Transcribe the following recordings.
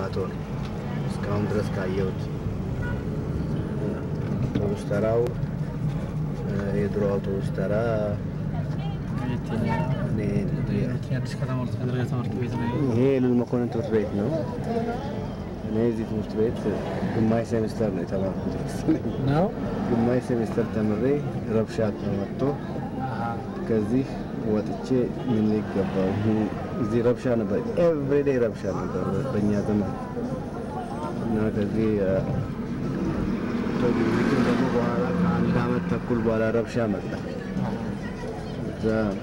መርካቶ ነው እስካሁን ድረስ ካየሁት። አውቶቡስ ተራው የድሮ አውቶቡስ ተራ እኔ አዲስ ከተማ ሁለተኛ ደረጃ ትምህርት ቤት ነው። ይሄ የልዑል መኮንን ትምህርት ቤት ነው። እኔ እዚህ ትምህርት ቤት ግማሽ ሴሚስተር ነው የተማርኩት መሰለኝ። ነው ግማሽ ሴሚስተር ተምሬ ረብሻ ተመቶ ከዚህ ወጥቼ ምን ይገባው እዚህ ረብሻ ነበር። ኤቭሪዴይ ረብሻ ነበር በእኛ ዘመን እና ከዚህ ቶግሪትን ደግሞ በኋላ ከአንድ አመት ተኩል በኋላ ረብሻ መጣ። እዛ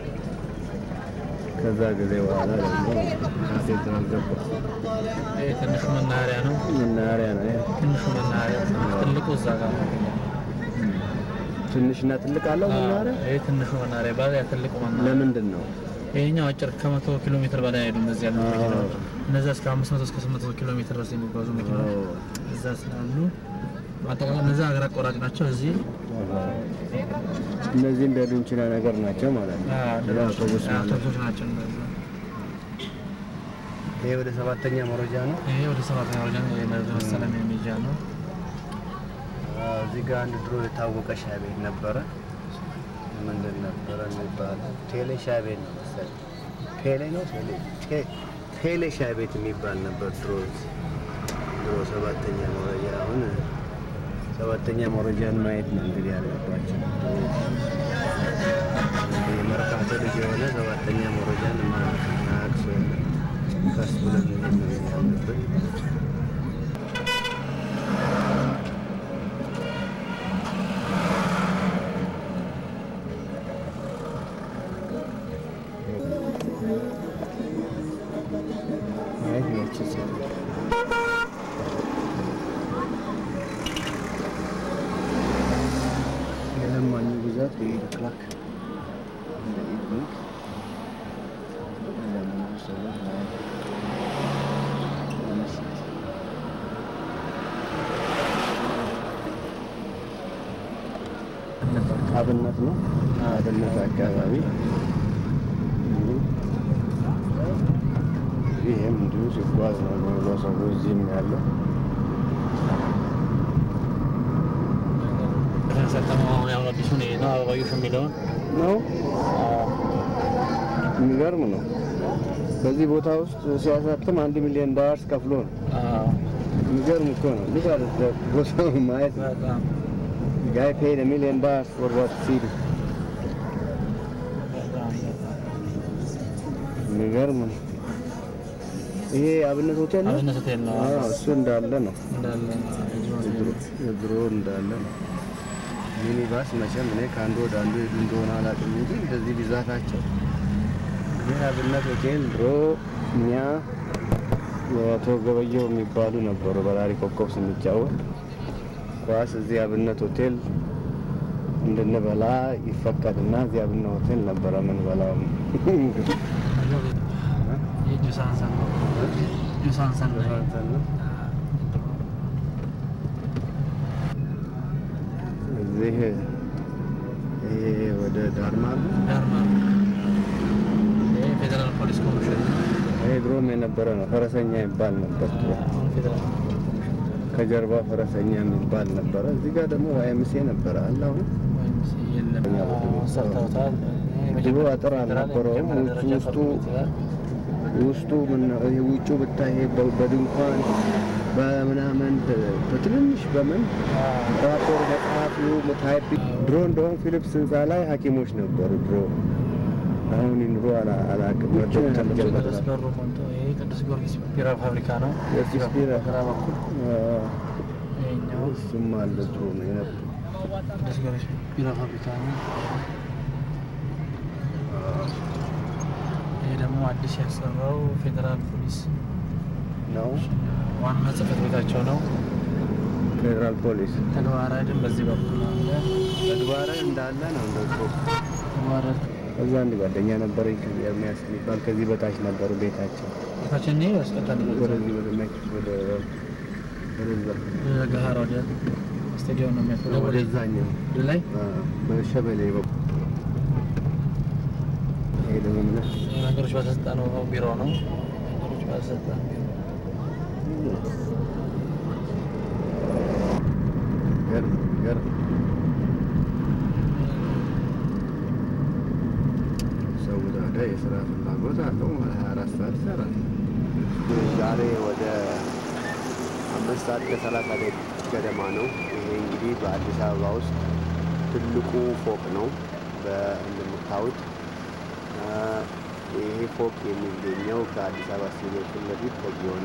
ከዛ ጊዜ በኋላ ደግሞ ካቴድራል ገባ። ይሄ ትንሹ መናኸሪያ ነው። መናኸሪያ ነው ይሄ። ትንሹ መናኸሪያ ትልቁ እዛ ጋር ነው። ትንሽና ትልቅ አለው መናኸሪያ። ይሄ ትንሹ መናኸሪያ ይባላል። ያ ትልቁ መናኸሪያ ለምንድን ነው? ይሄኛው አጭር ከመቶ ኪሎ ሜትር በላይ አይሄዱም። እነዚህ ያሉ መኪናዎች እነዚያ እስከ አምስት መቶ እስከ ስምንት መቶ ኪሎ ሜትር ድረስ የሚጓዙ መኪናዎች እዛ ስላሉ አጠቃላይ እነዚያ ሀገር አቋራጭ ናቸው። እዚህ እነዚህም በዱንችና ነገር ናቸው ማለት ነው። አውቶቡስ ማለት አውቶቡሶች ናቸው። እነዚያ ይሄ ወደ ሰባተኛ መረጃ ነው። ይሄ ወደ ሰባተኛ ወደ መሰለም የሚጃ ነው። አዎ፣ እዚህ ጋር አንድ ድሮ የታወቀ ሻይ ቤት ነበረ። ምንድን ነበረ የሚባለው? ቴሌ ሻይ ቤት ነው መሰለኝ። ቴሌ ነው ቴሌ ቴ- ቴሌ ሻይ ቤት የሚባል ነበር ድሮ እዚህ። ድሮ ሰባተኛ መረጃ አሁን ሰባተኛ መረጃን ማየት ነው እንግዲህ ያለባቸው። የመርካቶ ልጅ የሆነ ሰባተኛ መረጃን ማያውቅ ሰው የለም። ቀስ ብለን ነው ያለብን። አይ ነች ሴት የለማኙ ብዛት በኢድ ክላክ እንደ ኢድ ባንክ ለምኑ ሰዎች ላይ ለመስጠት አብነት ነው። አብነት አካባቢ ይህም እንዲሁ ሲጓዝ ነው በሰው እዚህም ያለው ከተሰጠመው አሁን ያሁን አዲሱን ይሄ ነው አበባዮሽ የሚለውን ነው። የሚገርም ነው። በዚህ ቦታ ውስጥ ሲያሳትም አንድ ሚሊዮን ዳላርስ ከፍሎ ነው። የሚገርም እኮ ነው። ልጅ አለ ቦታው ማየት ነው። በጣም ጋይ ፔድ ሚሊዮን ዳላርስ ፎር ዋት ሲዲ በጣም የሚገርም ነው። ይሄ አብነት ሆቴል ነው። አብነት ሆቴል ነው አዎ፣ እሱ እንዳለ ነው። እንዳለ የድሮ እንዳለ ነው። ሚኒባስ መቼም እኔ ከአንዱ ወደ አንዱ ሄዱ እንደሆነ አላውቅም እንጂ እንደዚህ ብዛታቸው ግን አብነት ሆቴል ድሮ እኛ የአቶ ገበየው የሚባሉ ነበሩ በራሪ ኮከብ ስንጫወት ኳስ እዚህ አብነት ሆቴል እንድንበላ ይፈቀድና እዚህ አብነት ሆቴል ነበረ ምን በላው የጁሳንሰን ነው ጁሳንሰን ነው እዚህ ይሄ ወደ ዳርማር ነው። ዳርማ ይሄ ፌዴራል ፖሊስ ኮሚሽን ነው። ይሄ ድሮም የነበረ ነው። ፈረሰኛ ይባል ነበር ድሮ። አሁን ፌዴራል ከጀርባ ፈረሰኛ የሚባል ነበረ። እዚህ ጋር ደግሞ ዋይምሴ ነበረ አለ። አሁን ወይም የለም ሰርተውታል። ድሮ አጥር አልነበረውም። ውስጡ ውስጡ ውስጡ ምን ነው ይሄ ውጩ ብታይ ይሄ በ- በድንኳን በምናምን በትንንሽ በምን ራፖር መጽሐፊው ታይፕ ድሮ እንደውም ፊሊፕስ ህንፃ ላይ ሐኪሞች ነበሩ ድሮ። አሁን ኑሮ አላ- አላውቅም። ዶክተር ጀመረ ቅዱስ በሩ ቆንጦ ይሄ ቅዱስ ጊዮርጊስ ቢራ ፋብሪካ ነው። ቅዱስ ቢራ። በግራ በኩል ይሄኛው እሱም አለ ድሮ ነው የነበረው። ቅዱስ ጊዮርጊስ ቢራ ፋብሪካ ነው። ይሄ ደግሞ አዲስ ያሰራው ፌዴራል ፖሊስ ነው ዋና ጽሕፈት ቤታቸው ነው። ፌዴራል ፖሊስ ተግባራድን በዚህ በኩል አለ። ተግባረ እንዳለ ነው እንደሱ ተግባራድ እዛ አንድ ጓደኛ ነበረኝ ከዚህ ኤርሚያስ የሚባል ከዚህ በታች ነበሩ ቤታቸው ታችን ይሄ ያስቀጣል ወደዚህ ወደ ሜክስ ወደ ወደዛ ገሀር ወደ ስታዲየም ነው የሚያስወጣው ወደ ወደዛኛው ወደ ላይ አ፣ በሸበሌ በኩል ይሄ ደግሞ ምን ነገሮች ባለስልጣኑ ቢሮ ነው። ነገሮች ባለስልጣን ቢሮ የሚገርም የሚገርም ሰው ታዲያ የስራ ፍላጎት አለው ማለት ሀያ አራት ሰዓት ይሰራል። ዛሬ ወደ አምስት ሰዓት ከሰላሳ ደቂቃ ገደማ ነው። ይሄ እንግዲህ በአዲስ አበባ ውስጥ ትልቁ ፎቅ ነው። እንደምታዩት ይሄ ፎቅ የሚገኘው ከአዲስ አበባ ስቴዲየም ፊት ለፊት ከጊዮን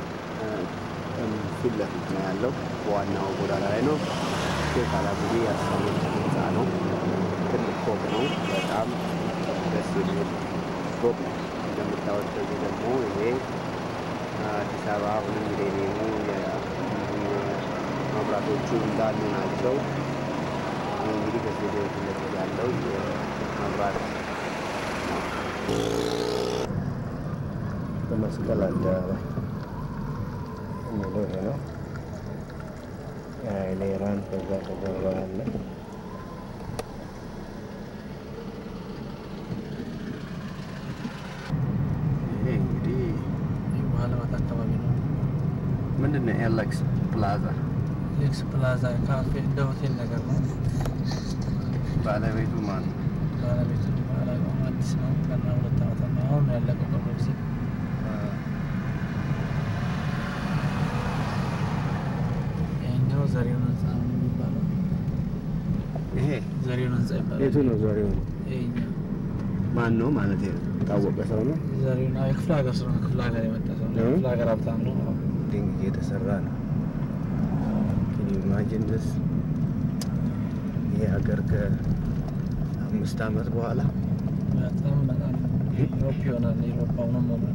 ፊት ለፊት ነው ያለው። በዋናው ጎዳና ላይ ነው። ሼክ አላሙዲ ያሰሙት ህንፃ ነው። ትልቅ ፎቅ ነው። በጣም ደስ የሚል ፎቅ ነው። እንደምታዩት ከዚህ ደግሞ ይሄ አዲስ አበባ አሁንም ሚሌኒየሙ መብራቶቹ እንዳሉ ናቸው። ይህ እንግዲህ ከስቴዲየም ፊት ለፊት ያለው የመብራት በመስቀል አደባባይ የሚለው ይሄ ነው። ኃይሌ ኢራን ከዛ ከጀርባ ያለ ይሄ እንግዲህ የውሃ ልማት አካባቢ ነው። ምንድን ነው ኤሌክስ ፕላዛ ሌክስ ፕላዛ ካፌ እንደ ሆቴል ነገር ነው። ባለቤቱ ማን ነው? ባለቤቱ አላውቀውም፣ አዲስ ነው። ገና ሁለት ዓመት ነው። አሁን ነው ያለቀው ቅርብ ጊዜ። ይሄኛው ዘሪሁን ህንፃ ነው የሚባለው። ይሄ ዘሪሁን ህንፃ ይባላል። የቱ ነው ዛሬው? ይሄኛው ማን ነው ማለት ነው? ታወቀ ሰው ነው። ዘሪሁን አዎ፣ የክፍለ ሀገር ሰው ነው። ከክፍለ ሀገር የመጣ ሰው ነው። ነው? የክፍለ ሀገር ሀብታም ነው። አዎ። ድንግ እየተሰራ ነው። Can you imagine this? ይሄ ሀገር ከአምስት ዓመት በኋላ በጣም በጣም ዩሮፕ ይሆናል። ዩሮፕ አሁንም ሆኗል።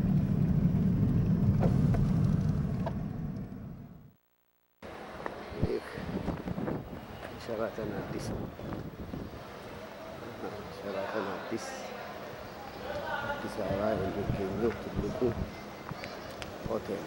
ይህ ሸራተን አዲስ ሸራተን አዲስ አዲስ አበባ የሚገኘው ትልቁ ሆቴል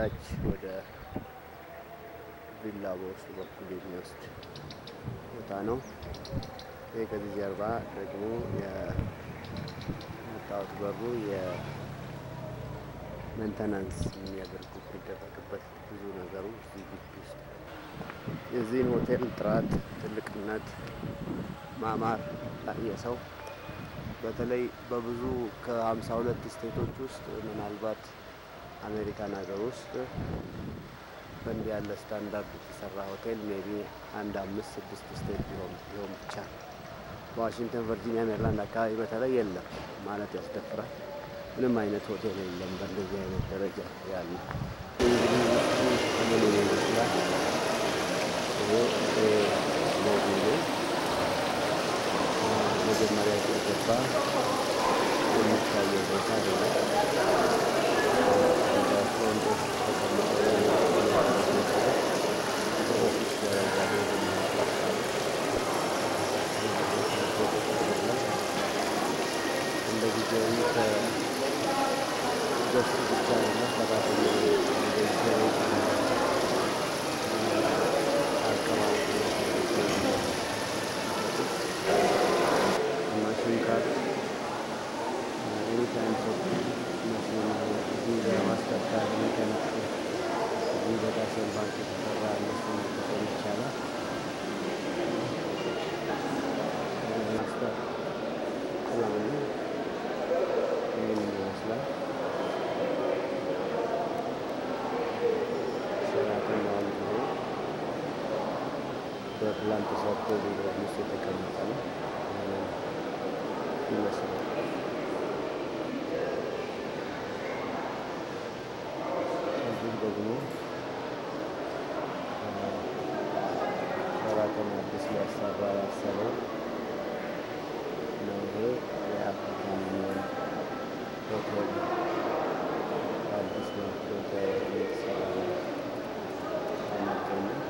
ታች ወደ ቪላ በውስጡ በኩል የሚወስድ ቦታ ነው። ይህ ከዚህ ጀርባ ደግሞ የምታዩት በሩ የሜንተናንስ የሚያደርጉት የሚደረግበት ብዙ ነገሩ እዚህ ግቢ ውስጥ የዚህን ሆቴል ጥራት፣ ትልቅነት፣ ማማር ላየ ሰው በተለይ በብዙ ከሀምሳ ሁለት ስቴቶች ውስጥ ምናልባት አሜሪካን ሀገር ውስጥ በእንዲህ ያለ ስታንዳርድ የተሰራ ሆቴል ሜቢ አንድ አምስት ስድስት ስቴት ቢሆን ቢሆን ብቻ በዋሽንግተን፣ ቨርጂኒያ፣ ሜሪላንድ አካባቢ በተለይ የለም ማለት ያስደፍራል። ምንም አይነት ሆቴል የለም በእንደዚህ አይነት ደረጃ ያለ። እንግዲህ ውስጡ ምን ይመስላል? ይሄ ሎቢ ነው። መጀመሪያ ሲገባ የሚታየው ቦታ አይደለም። ወንዶች ተቀምጠው ኦፊስ ደረጃ እንደ ጊዜያዊ ከገስት ብቻ አይደለም ሰራተኛ ማሽን ካርድ ኤኒታይም ሶፍት ማሽን ቪዛ ማስተር ካርድ ሜካኒክ እዚህ በዳሽን ባንክ የተሰራ እነሱን መጠቀም ይቻላል። ማስተር ስለሆነ ይህን ይመስላል። ሰራተኛውን ቢሮ በፕላን ተሰርቶ ቢሮ ውስጥ የተቀመጠ ነው ይመስላል። እዚህ ደግሞ ሰራተኛ አዲስ ሊያሰራ ያሰበው ነው። ይሄ የአፍሪካን ዩኒየን ሆቴል አዲስ መልክ የተሰራ ነው የሚገኘው።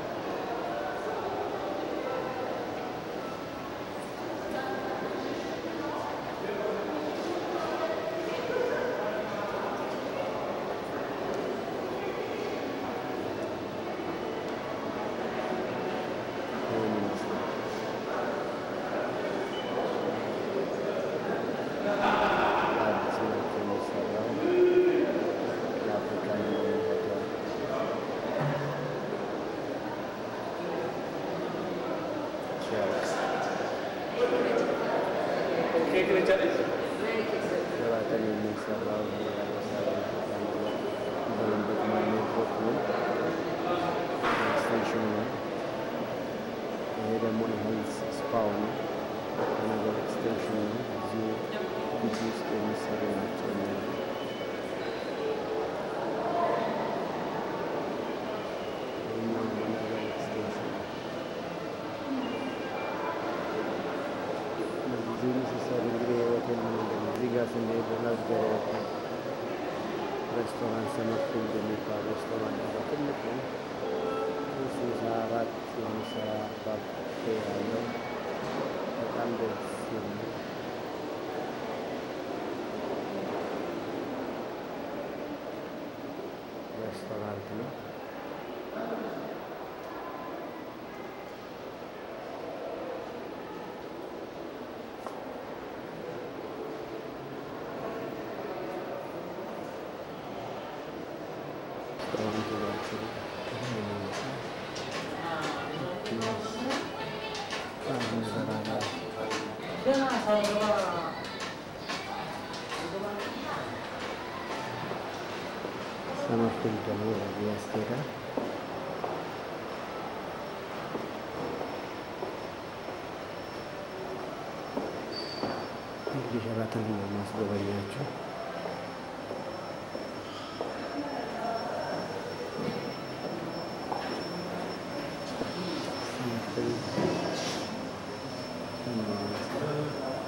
ይህን ይመስላል። አዲስ መልክ የሚሰራው የአፍሪካን ዩኒየን ሆቴል ሲያልቅ ሸራተን የሚሰራው በለንበት ሜትሮክ ነው ኤክስቴንሽኑ ነው። ይሄ ደግሞ የሄልዝ ስፓው ነው። የነገር ኤክስቴንሽኑ ነው። እዚሁ ግቢ ውስጥ የሚሰሩ ናቸው። እነዚህ ይህኛው የነገር ኤክስቴንሽን ነው። እዚህ ሲሰሩ እንግዲህ የሆቴል ምንድን ነው? እዚህ ጋር ስንሄድ ላግዘሪ ሆቴል ሬስቶራንት ሰመርፊልድ የሚባል ሬስቶራንት አለ። ትልቅ ነው። ስልሳ አራት የሚሰራ ባፌ ያለው በጣም ደስ የሚል ሬስቶራንት ነው። ሬስቶራንቱ ባጭሩ ይህን ይመስላል። አንድ ነገር አለ። ሰመርፊልድ ደግሞ በዚህ ያስኬዳል። እንግዲህ ሸራተን ነው ማስጎበኛቸው። ሰመርፊልድ ይህን ይመስላል።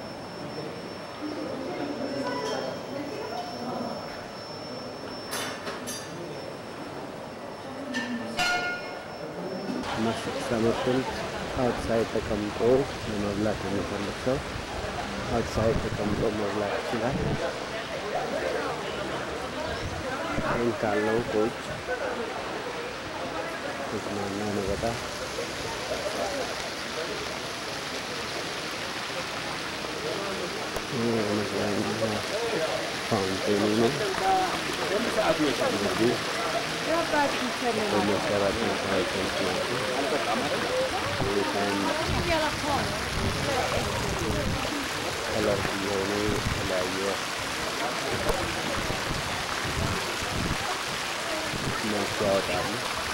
ሰመርፊልድ አውትሳይድ ተቀምጦ ለመብላት የሚፈልግ ሰው አውትሳይድ ተቀምጦ መብላት ይችላል። ይህን ካለው ከውጭ እየተዝናና ነው በጣም ይህ የመዝናኛ ፋውንቴኑ ነው። እንግዲህ በመሰራት መሰራቶች ናቸው። በጣም ከለር የሆኑ የተለያየ መልክ ያወጣሉ።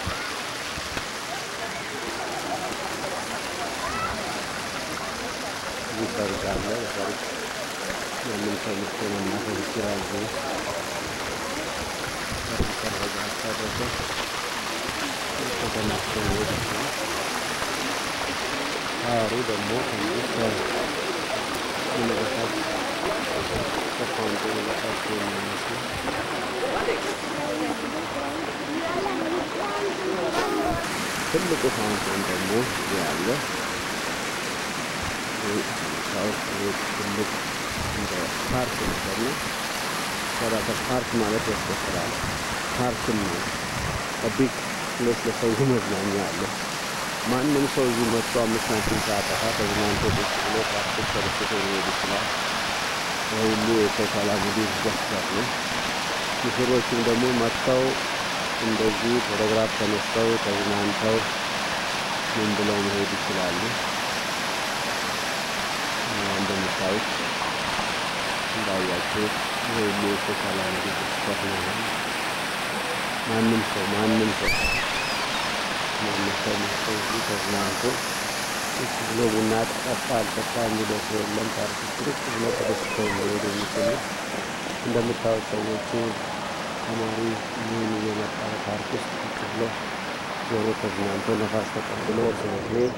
እዚህ ሰርግ አለ። በሰርግ ያንን ሰው ልኮ መናፈስ ይችላል። እዚህ ሰርግ ሰረገ አሰረገ ከተናፍቶ መሄድ ይችላል። ሳሩ ደግሞ ከዚህ ከሚመለከት ከፋውንቴኑ በታች የሚመስሉ ትልቁ ፋውንቴን ደግሞ እዚህ አለ። ሳውት ትልቅ እንደ ፓርክ ነገር ነው። ሰራተ ፓርክ ማለት ያስቆጥራል። ፓርክም ነው። ቢግ ፕሌስ ለሰው መዝናኛ አለ። ማንም ሰው እዚህ መጥቶ አምስት ሳንቲም ሳያጠፋ ተዝናንቶ ቁጭ ብሎ ፓርክ ተደስቶ ሊሄድ ይችላል። ሁሉ የሶሻል አሚኒቲ ገስታት ነው። ሙሽሮችም ደግሞ መጥተው እንደዚህ ፎቶግራፍ ተነስተው ተዝናንተው ምን ብለው መሄድ ይችላሉ። እንደምታዩት እንዳያችሁ ይህ ሁሉ የሶሻል አሚኒቲ ገስታት ነው። ማንም ሰው ማንም ሰው ማንም ሰው መጥቶ እዚህ ተዝናንቶ ቁጭ ብሎ ቡና ጠጣ አልጠጣ የሚለው ሰው የለም። ፓርክ ውስጥ ቁጭ ብሎ ተደስተው መሄድ የሚችሉ እንደምታዩት ሰዎቹ ተማሪ ምን እየመጣ ፓርክ ውስጥ ቁጭ ብሎ ዞሮ ተዝናንቶ ነፋስ ተቀብሎ ስለሚሄድ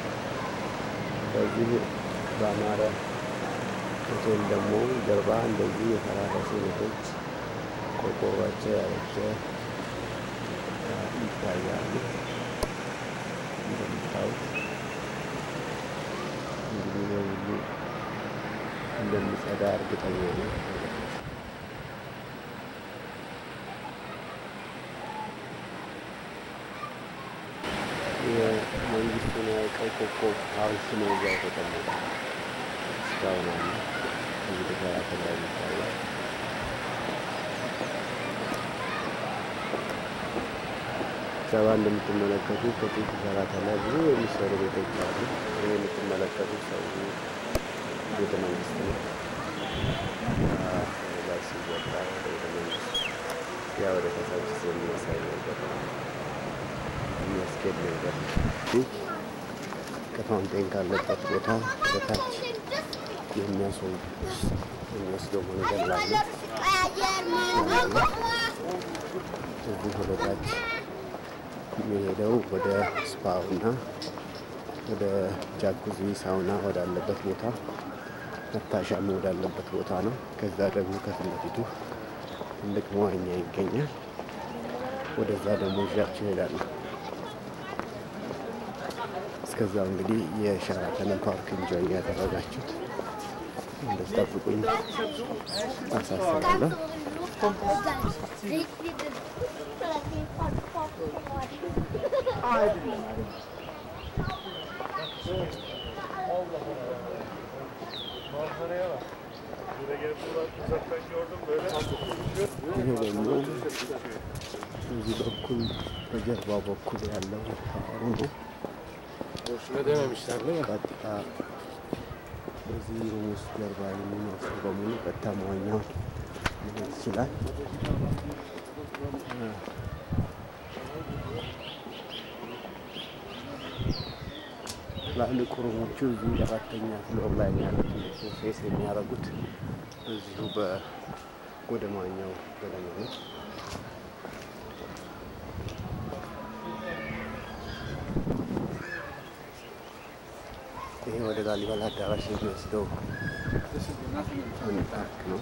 በዚህ በአማረ ሆቴል ደግሞ ጀርባ እንደዚህ የፈራረሱ ቤቶች ቆርቆሯቸው ያረጀ ይታያሉ። እንደምታዩት እንግዲህ በሁሉ እንደሚጸዳ እርግጠኛ ነው። የመንግስቱን ቀይ ኮከብ ሐውልት ነው እዛ የተቀመጠ እስካሁን አለ። ከዚህ ተከታተል ላይ ይታያል። ሰባ እንደምትመለከቱት ከጥንት ሰራተ ላይ ብዙ የሚሰሩ ቤቶች አሉ። ይህ የምትመለከቱት ሰው ቤተ መንግስት ነው። ላይ ሲወጣ ወደ ቤተ መንግስት ያ ወደ ከሳች የሚያሳይ ነገር ነው። የሚያስኬድ ነገር ነው። ከፋውንቴን ካለበት ቦታ በታች የሚወስደው መንገድ ላይ ነው። እዚህ ወደ ታች የሚሄደው ወደ ስፓውና ወደ ጃኩዚ ሳውና ወዳለበት ቦታ መታሻም ወዳለበት ቦታ ነው። ከዛ ደግሞ ከፊት ለፊቱ ትልቅ መዋኛ ይገኛል። ወደዛ ደግሞ ይዣችሁ እሄዳለሁ። እስከዛው እንግዲህ የሸራተንን ፓርክ እንጆይ ያደረጋችሁት እንድትጠብቁኝ አሳስባለሁ። ይሄ ደግሞ እዚህ በኩል በጀርባው በኩል ያለው ፓሩ ነው። ቀጥታ በዚህ ሩም ውስጥ ጀርባ የሚኖር ሰው በሙሉ ቀጥታ መዋኛውን መሄድ ይችላል። ትላልቅ ሩሞቹ እዚህ አራተኛ ፍሎር ላይ ያሉት ፌስ የሚያደርጉት እዚሁ ወደ መዋኛው ገደማ ነው። ይሄ ወደ ላሊበላ አዳራሽ የሚወስደው አንድ ፓርክ ነው።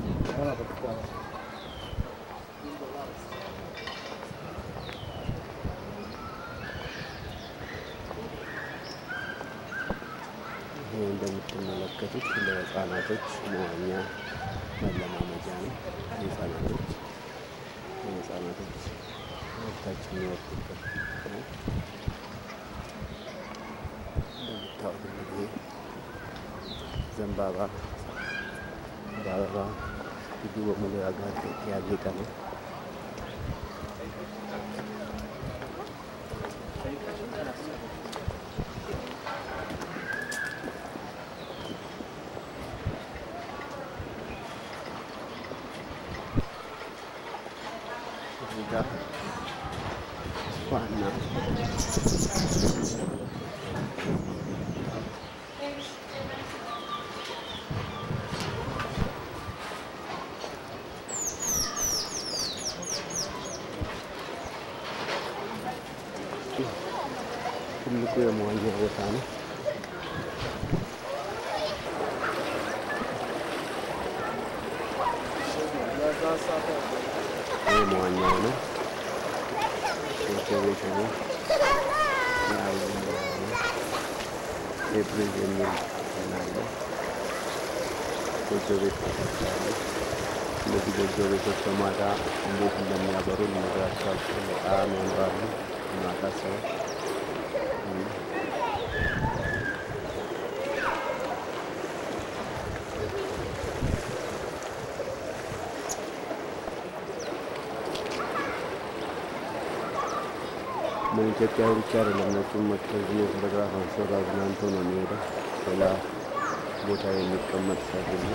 ይሄ እንደምትመለከቱት ለህፃናቶች መዋኛ መለማመጃ ነው። የህፃናቶች የህፃናቶች ወታች የሚወርዱበት ነው። እንደምታዩት እንግዲህ ዘንባባ በአበባ ግቢ በሙሉ ያጌጠ ነው። እዚህ ጋር ዋና ትልቁ የመዋኛ ቦታ ነው። ይህ መዋኛው ነው። ጎጆ ቤት ነው። ኤፕሪል የሚል ናለ ጎጆ ቤት ተሰርተዋል። እነዚህ ጎጆ ቤቶች በማታ እንዴት እንደሚያበሩ ልነግራቸው አልችልም። በጣም ያምራሉ። ማታ ሰው በኢትዮጵያ ብቻ አይደለም ነጩም መጥቶ እዚህ የፎቶግራፍ አንስቶ አዝናንቶ ነው የሚሄደው። ሌላ ቦታ የሚቀመጥ ሰው ሁሉ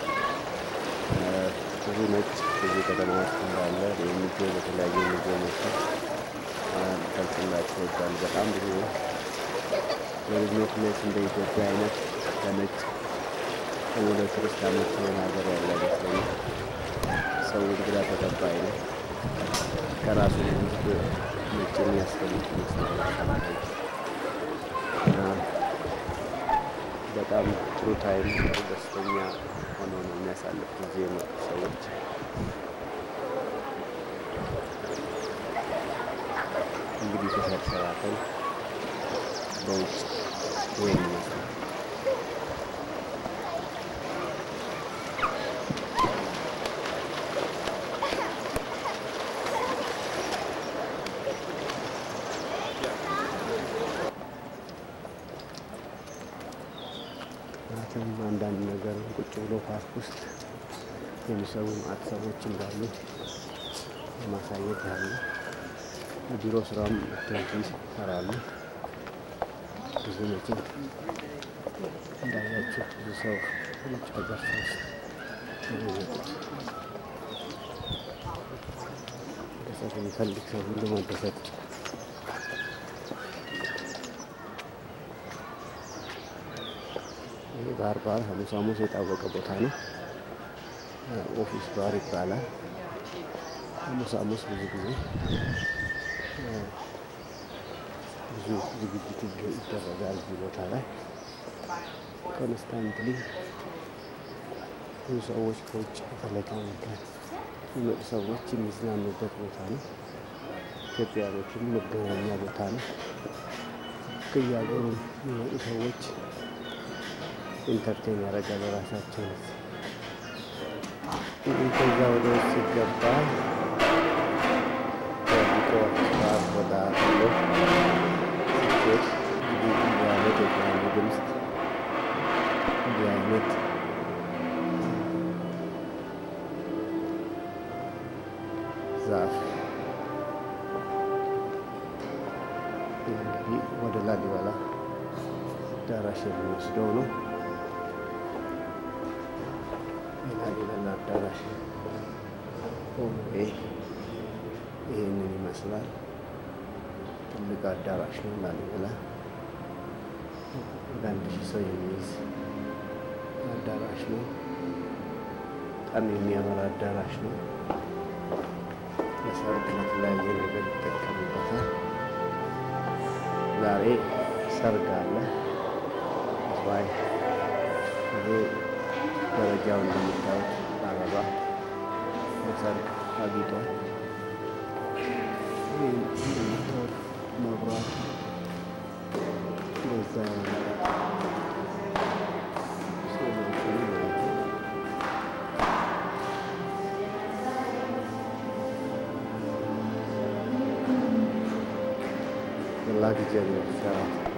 ብዙ ነጭ እዚህ ከተማ ውስጥ እንዳለ የሚገኝ በተለያየ ሙዚየሞች ገልጽላቸው ይወዳል። በጣም ብዙ ለቢዝነስ ፕሌስ እንደ ኢትዮጵያ አይነት ለነጭ ደግሞ ለቱሪስት አመች የሆነ ሀገር ያለ አይመስለኝም። ሰው እንግዳ ተቀባይ ነው። ከራሱ ህዝብ ነጭ የሚያስፈልግ ይመስላል። እና በጣም ጥሩ ታይም ደስተኛ ሆኖ ነው የሚያሳልፍ ጊዜ የመጡ ሰዎች እንግዲህ ተሰርሰራተን በውጭ ይህን ይመስላል። ማለትም አንዳንድ ነገር ቁጭ ብሎ ፓርክ ውስጥ የሚሰሩ ማዕት ሰዎች እንዳሉ ማሳየት ያለ ቢሮ ስራም እንደዚህ ይሰራሉ። ብዙ መቼም እንዳያችሁ ብዙ ሰው ውጭ ሀገር ሰው ውስጥ ነው የሚመጡት። መደሰት የሚፈልግ ሰው ሁሉ መደሰት ይህ ባህር ባር ሐሙስ ሐሙስ የታወቀ ቦታ ነው። ኦፊስ ባር ይባላል። ሐሙስ ሐሙስ ብዙ ጊዜ ብዙ ዝግጅት ይደረጋል እዚህ ቦታ ላይ ኮንስታንትሊ ብዙ ሰዎች ከውጭ በተለይ ከአሜሪካ የሚመጡ ሰዎች የሚዝናኑበት ቦታ ነው። ኢትዮጵያኖችም መገናኛ ቦታ ነው። ከየሀገሩ የሚመጡ ሰዎች ኢንተርቴን ያደርጋል ራሳቸውን። ከዛ ወደ ውስጥ ሲገባ ከቢቆ ስርዓት ወጣ ብሎ ሲኬድ እንግዲህ እንዲህ አይነት የተለያዩ ድምፅ እንዲህ አይነት ዛፍ እንግዲህ ወደ ላሊበላ አዳራሽ የሚወስደው ነው። የላሊበላ አዳራሽ ሆኖዌይ ይህንን ይመስላል። ትልቅ አዳራሽ ነው ላሊበላ። ወደ አንድ ሺህ ሰው የሚይዝ አዳራሽ ነው። በጣም የሚያምር አዳራሽ ነው። ለሰርግ ለተለያየ ነገር ይጠቀሙበታል። ዛሬ ሰርግ አለ። ዋይ ይሄ ደረጃው እንደምታዩት አበባ ለሰርግ አጊጧል። ይህ እንደምታዩት መብራት በዛ ስዕሎችን ማለት ነው። ላክ ጀግኖች ሰራት